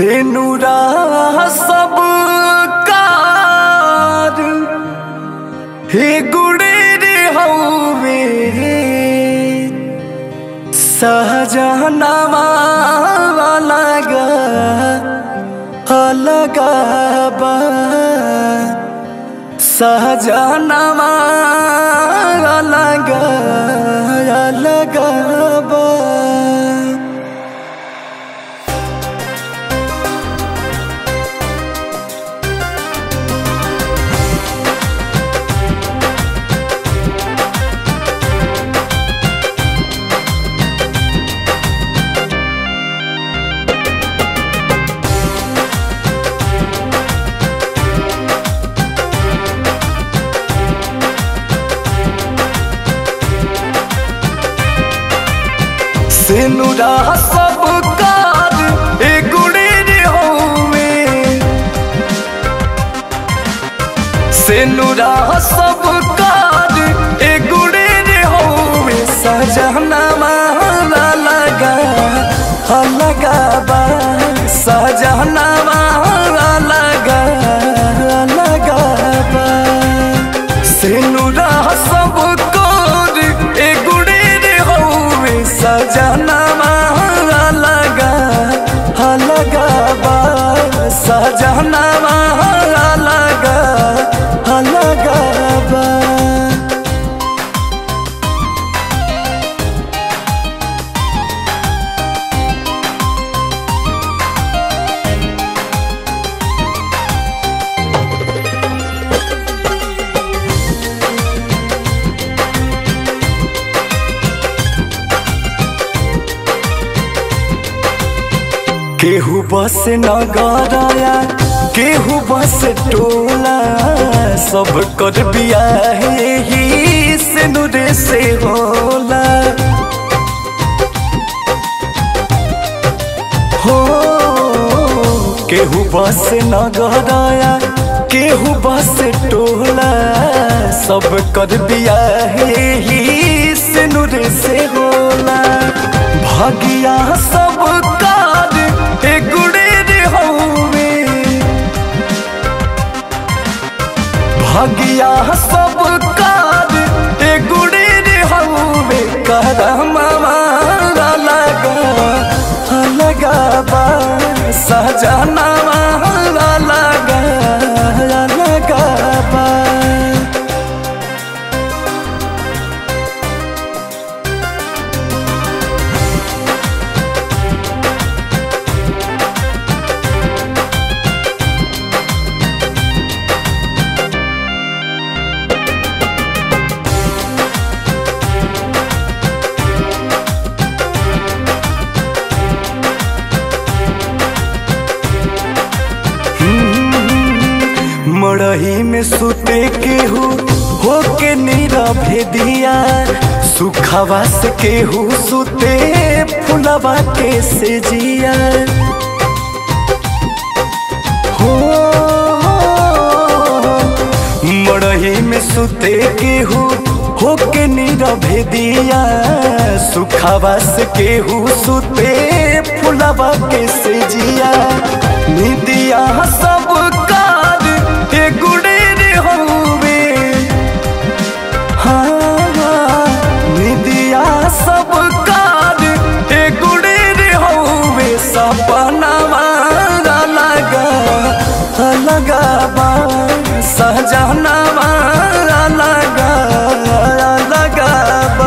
से नूरा सब कार हे गुड़े रे हवे सहजनवा अलग अलग बा सहजनवा अलग अलग बा सेनुरा सब कार ए गुड़े रे होवे सेनुरा सब कार ए गुड़े रे होवे सजना माला लगा लगा बा सजना माला लगा लगा बा सेनुरा सब कार ए गुड़े रे होवे सजना माला लगा लगा बा सजना माला लगा लगा बा केहू बस नगराया केहू बस टोला सब कर बियाह ही से नुरे से होला हो केहू बस नगराया केहू बस टोला सब कर बियाह ही से नुरे से होला भागिया सब कार ए गुड़े रे हवे भागिया सब कार ए गुड़े रे हवे करमा लगा लगा बा सजना लगा लगा बा मड़ही में सुते केहू होके नीरा भेदिया सुखवा से केहू सुते फुलवा के से जिया हो मड़ही में सुते केहू होके नीरा भेदिया सुखवा से केहू सुते फुलवा के से जिया निदिया सब कार ए गुड़े रे होवे हाँ निदिया सब कार ए गुड़े रे होवे सपना लगा लगा बा सहजना लगा लगा बा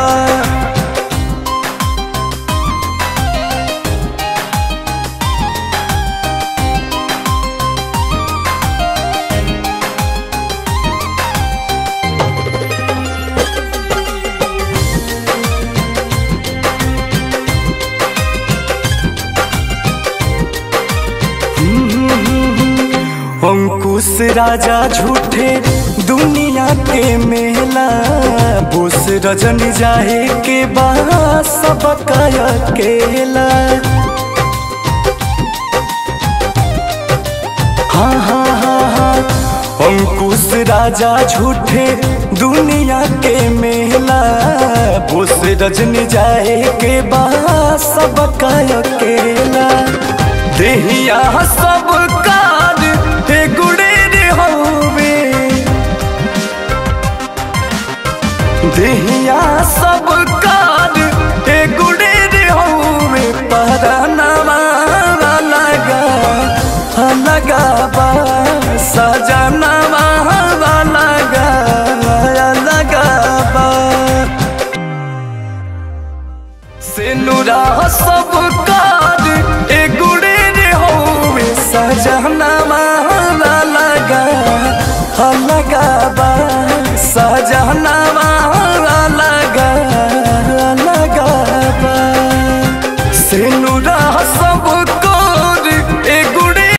अंकुश राजा झूठे दुनिया के मेला बोस रजन जाए के बा सब अकेला हाँ हाँ हाँ हाँ अंकुश राजा झूठे दुनिया के मेला बोस रजनी जाए के बा सब अकेला देह देहिया सब कार हे गुड़े रे हवे देहिया सब कार हे गुड़े रे हवे पहरानवा लगा लगा बा सजनवा लगा लगा बा से नुरा सब